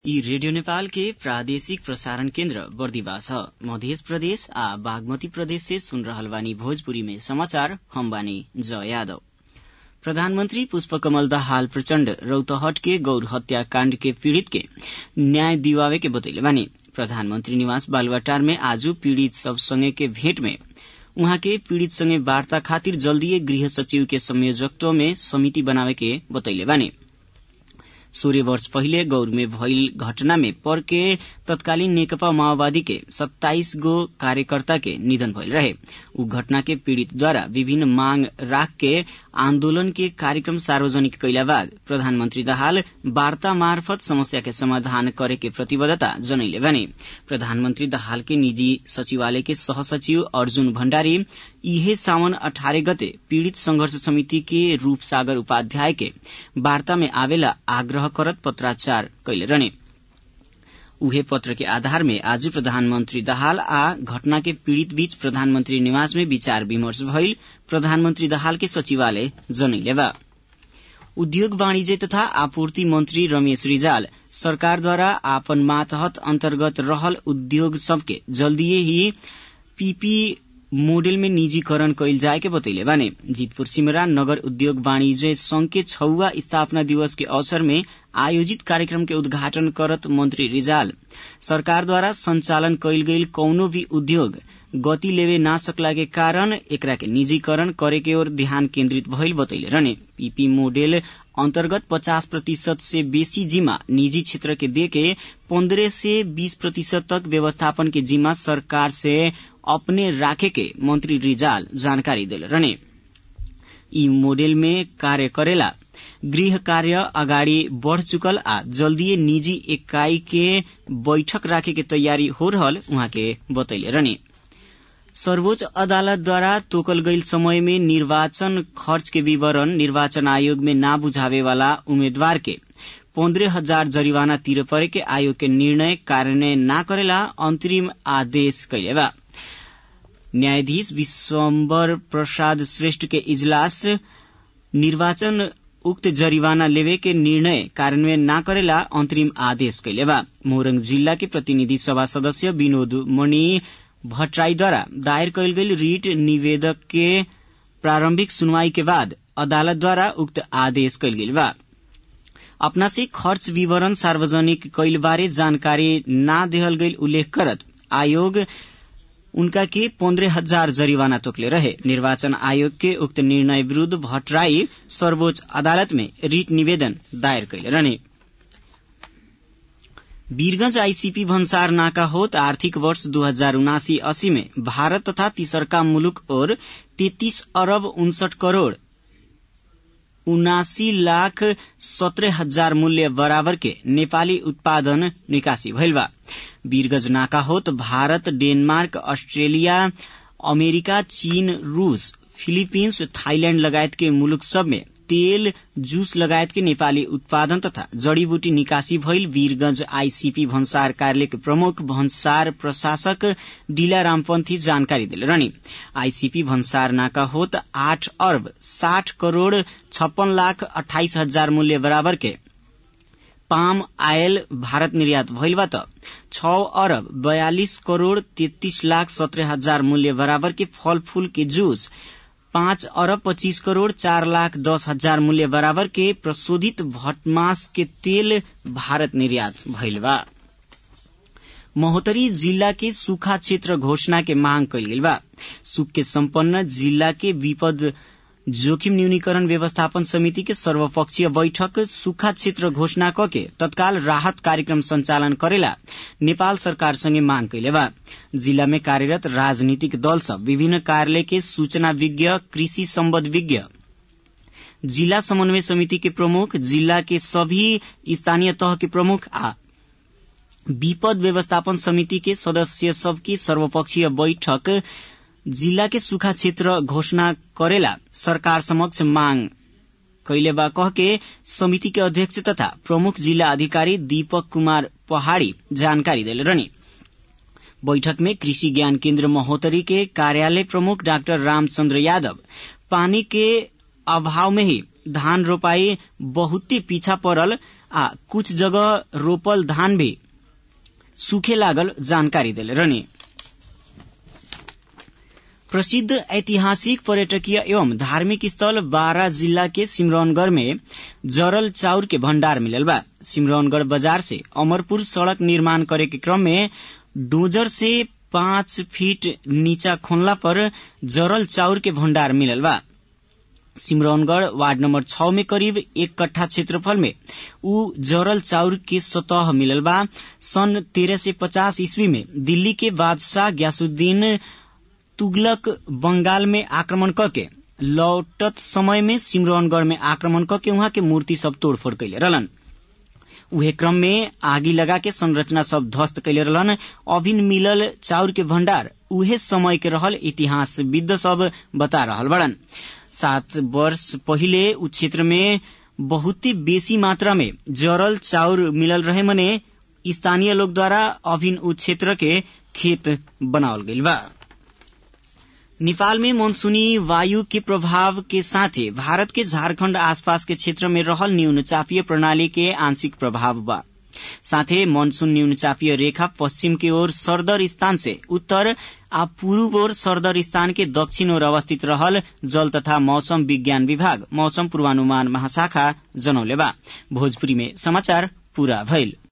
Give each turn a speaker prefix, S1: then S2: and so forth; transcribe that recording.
S1: यी रेडियो नेपाल के प्रादेशिक प्रसारण केन्द्र बर्दिवा छ मध्य प्रदेश आ बागमती प्रदेश से सुन रहल बानी भोजपुरी में समाचार हम बानी जय यादव प्रधानमंत्री पुष्पकमल दाहाल प्रचण्ड रौतहट के गौर हत्याकाण्ड के पीड़ित के न्याय दिवावे के बतैले बानी प्रधानमंत्री निवास बालुवाटार में आज पीड़ित सब संगे के भेंट में उहाँ के पीड़ित संगे वार्ता खातिर जल्दीए गृह सचिव के संयोजकत्व में समिति बनावे के बतैले बानी सोह्र वर्ष पहिले गौर में भइल घटना में पर्के तत्कालीन नेकपा माओवादी के सत्ताइस गो कार्यकर्ता के निधन भइल रहे उ घटना के पीड़ितद्वारा विभिन्न मांग राख के आन्दोलन के कार्यक्रम सार्वजनिक कैला बाद प्रधानमन्त्री दाहाल वार्ता मार्फत समस्या के समाधान करे के प्रतिबद्धता जनैले भने प्रधानमन्त्री दाहाल के निजी सचिवालय के सहसचिव अर्जुन भण्डारी इहे सावन अठारह गते पीड़ित संघर्ष समिति के रूपसागर उपाध्याय के वार्ता में आवेला आग्रह करत पत्राचार कैले रहने उहे पत्र के आधार में आज प्रधानमन्त्री दाहाल आ घटना के पीड़ित बीच प्रधानमन्त्री निवास में विचार विमर्श भइल प्रधानमन्त्री दाहाल के सचिवालय जनैले बा उद्योग वाणिज्य तथा आपूर्ति मन्त्री रमेश रिजाल सरकारद्वारा आपन मातहत अन्तर्गत रहल उद्योग सबके जल्दीए ही पीपी मोडेल में निजीकरण कैल जाए के बतैले बाने जीतपुर सिमरा नगर उद्योग वाणिज्य संघ के छौवा स्थापना दिवस के अवसर में आयोजित कार्यक्रम के उद्घाटन करत मंत्री रिजाल सरकारद्वारा संचालन कैल गईल कौनो भी उद्योग गति लेवे ना सकला के कारण एकरा के निजीकरण करे के ओर ध्यान केन्द्रित भइल बतैले रहने पीपी मोडेल अन्तर्गत पचास प्रतिशत से बेसी जिम्मा निजी क्षेत्र के देके पन्द्रह से बीस प्रतिशत तक व्यवस्थापन के जिम्मा सरकार से अपने राखे के मंत्री रिजाल जानकारी दिले रहने यी मोडेल में कार्य करेला गृह कार्य अगाडि बढ़ चुकल आ जल्दीए निजी इकाई के बैठक राखे के तयारी हो रहल उहाँ के बतैले रहने सर्वोच्च अदालतद्वारा तोकल गईल समय में निर्वाचन खर्च के विवरण निर्वाचन आयोग में ना बुझावे वाला उम्मेद्वार के पन्द्रह हजार जरिवाना तिर परे के आयोग के निर्णय कार्यान्वयन ना करेला अंतरिम आदेश कैले बा न्यायाधीश विश्वम्बर प्रसाद श्रेष्ठ के इजलास निर्वाचन उक्त जरिवाना लेवे के निर्णय कार्यान्वयन ना करेला अंतरिम आदेश कैले बा मोरंग जिल्ला के प्रतिनिधि सभा सदस्य विनोद मणि भट्टराईद्वारा दायर कैल गेल रिट निवेदक के प्रारंभिक सुनवाई के बाद अदालतद्वारा उक्त आदेश कैल गेल बा अपना से खर्च विवरण सार्वजनिक कैल बारे जानकारी ना देहल गईल उल्लेख करत आयोग उनका के पन्द्रह हजार जरिवाना तोकले रहे निर्वाचन आयोग के उक्त निर्णय विरूद्ध भट्टराई सर्वोच्च अदालत में रिट निवेदन दायर कैले रहने वीरगंज आईसीपी भन्सार नाका होत आर्थिक वर्ष दो हजार उनासी अस्सी में भारत तथा तीसरका मुलुक और तैतीस अरब उनसठ करोड़ उनासी लाख सत्रह हजार मूल्य बराबर के नेपाली उत्पादन निकासी भइल बा वीरगंज नाका होत भारत डेनमार्क अस्ट्रेलिया अमेरिका चीन रूस फिलिपिन्स थाईलैण्ड लगायत के मुलुक सब में तेल जूस लगायत के नेपाली उत्पादन तथा जड़ीबूटी निकासी भइल वीरगंज आईसीपी भन्सार कार्यालय के प्रमुख भन्सार प्रशासक डीला रामपन्थी जानकारी दिले रहनी आईसीपी भन्सार नाका होत आठ अर्ब साठ करोड़ छप्पन लाख अठाइस हजार मूल्य बराबर के पाम आयल भारत निर्यात भइल बा त छ अरब बयालिस करोड़ तेत्तीस लाख सत्रह हजार मूल्य बराबर के फल फूल के जूस पाँच अरब पच्चीस करोड़ चार लाख दस हजार मूल्य बराबर के प्रशोधित भटमास के तेल भारत निर्यात भइल बा महोत्तरी जिल्ला के सूखा क्षेत्र घोषणा के मांग कैल गेल बा सुख के सम्पन्न जिल्ला के विपद जोखिम न्यूनीकरण व्यवस्थापन समिति के सर्वपक्षीय बैठक सूखा क्षेत्र घोषणा कके तत्काल राहत कार्यक्रम संचालन करेला नेपाल सरकार संगे मांग कैले बा जिला में कार्यरत राजनीतिक दल सब विभिन्न कार्यालय के सूचना विज्ञ कृषि सम्बद्ध विज्ञ जिला समन्वय समिति के प्रमुख जिला के सभी स्थानीय तह के प्रमुख आ विपद व्यवस्थापन समिति के सदस्य सबकी सर्वपक्षीय बैठक जिला के सूखा क्षेत्र घोषणा करेला सरकार समक्ष मांग कैले बा कह के समिति के अध्यक्ष तथा प्रमुख जिला अधिकारी दीपक कुमार पहाड़ी जानकारी दिले रहनी बैठक में कृषि ज्ञान केन्द्र महोत्तरी के कार्यालय प्रमुख डाक्टर रामचंद्र यादव पानी के अभाव में ही धान रोपाई बहुते पीछा पड़ल आ कुछ जगह रोपल धान भी सूखे लागल जानकारी देले रहनी प्रसिद्ध ऐतिहासिक पर्यटकीय एवं धार्मिक स्थल बारा जिला के सिमरौनगढ़ में जरल चाउर के भण्डार मिलल बा सिमरौनगढ़ बाजार से अमरपुर सड़क निर्माण करे के क्रम में डोजर से पाँच फीट नीचा खोनला पर जरल चाउर के भण्डार मिलल बा सिमरौनगढ़ वार्ड नंबर छ में करीब एक कट्ठा क्षेत्रफल में ऊ जरल चाउर के सतह मिलल बा सन तेरह से पचास ईस्वी में दिल्ली के बादशाह ग्यासुद्दीन तुगलक बंगाल में आक्रमण करके लौटत समय में सिमरौनगढ़ में आक्रमण करके वहां के मूर्ति सब तोड़फोड़ कैले रहलन उहे क्रम में आगी लगा के संरचना सब ध्वस्त कैले रहलन अभिन मिलल चाउर के भण्डार उहे समय के रहल इतिहासविद सब बता रहल बड़न सात वर्ष पहिले उ क्षेत्र में बहुते बेसी मात्रा में जरल चाउर मिलल रहे मने स्थानीय लोग द्वारा अभिन उ क्षेत्र के खेत बनावल गइल बा नेपाल में मानसूनी वायु के प्रभाव के साथे भारत के झारखण्ड आसपास के क्षेत्र में रहल न्यून चापीय प्रणाली के आंशिक प्रभाव बा साथे मानसून न्यून चापीय रेखा पश्चिम की ओर सरदर स्थान से उत्तर आ पूर्व ओर सरदर स्थान के दक्षिण ओर अवस्थित रहल जल तथा मौसम विज्ञान विभाग मौसम पूर्वानुमान महाशाखा जनौले बा भोजपुरी में समाचार पूरा भइल